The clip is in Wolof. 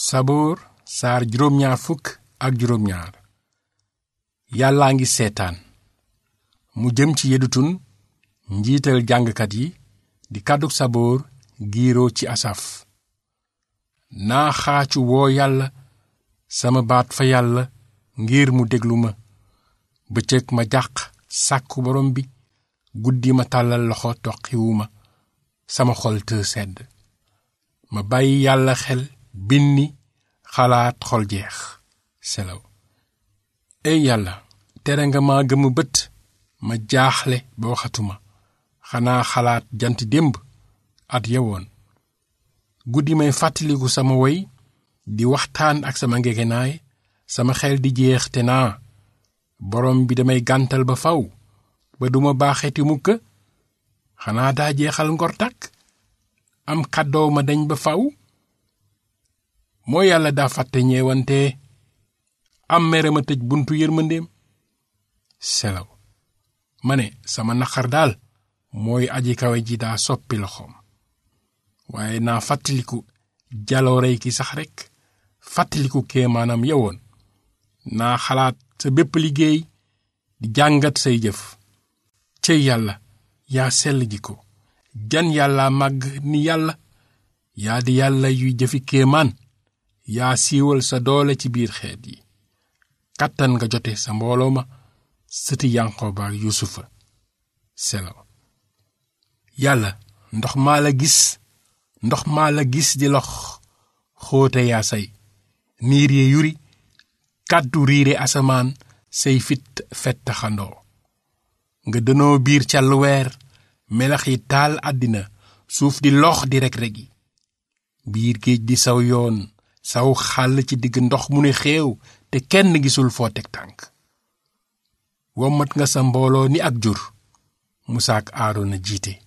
saboor saar juróom-ñaar fukk ak juróom-ñaar yàllaa ngi seetaan mu jëm ci yedutun njiital jàngkat yi di kàddug saboor giiroo ci asaf naa xaacu woo yàlla sama baat fa yàlla ngir mu déglu ma bëccëg ma jàq sàkku borom bi guddi ma tàllal loxo toqiwu ma sama xol të sedd ma bàyyi yàlla xel binni xalaat xol jeex selaw ey yàlla tere nga ma gëmu bët ma jaaxle ba waxatuma xanaa xalaat jant démb at yewoon guddi may fàttaliku sama woy di waxtaan ak sama ngegenaay sama xel di jeex te naa borom bi damay gàntal ba faw ba duma baaxeti mukk xanaa daa jeexal ngor tàkk am kàddoo ma dañ ba faw moo yàlla daa fàtte ñeewante am mere ma tëj buntu yërmandeem selaw ma ne sama naqar daal mooy aji kawe ji daa soppi loxoom waaye naa fàttaliku jaloorey ki sax rekk fàttaliku kéemaanam yewoon naa xalaat sa bépp liggéey di jàngat say jëf cëy yàlla yaa sell ji ko jan yàlla màgg ni yàlla yaa di yàlla yuy jëfi kéemaan yaa siiwal sa doole ci biir xeet yi kàttan nga jote sa mbooloo ma sëti yanqooba ak yusufa selaw yàlla ndox maa la gis ndox maa la gis di lox xóote yaa say niir ye yuri kàddu riire asamaan say fit fett xandoo nga dënoo biir càll weer melax yi taal àddina suuf di lox di rek-rek yi biir géej di saw yoon saw xàll ci digg ndox mu ne xéew te kenn gisul foo teg tànk wommat nga sa mbooloo ni ak jur musaak aarona jiite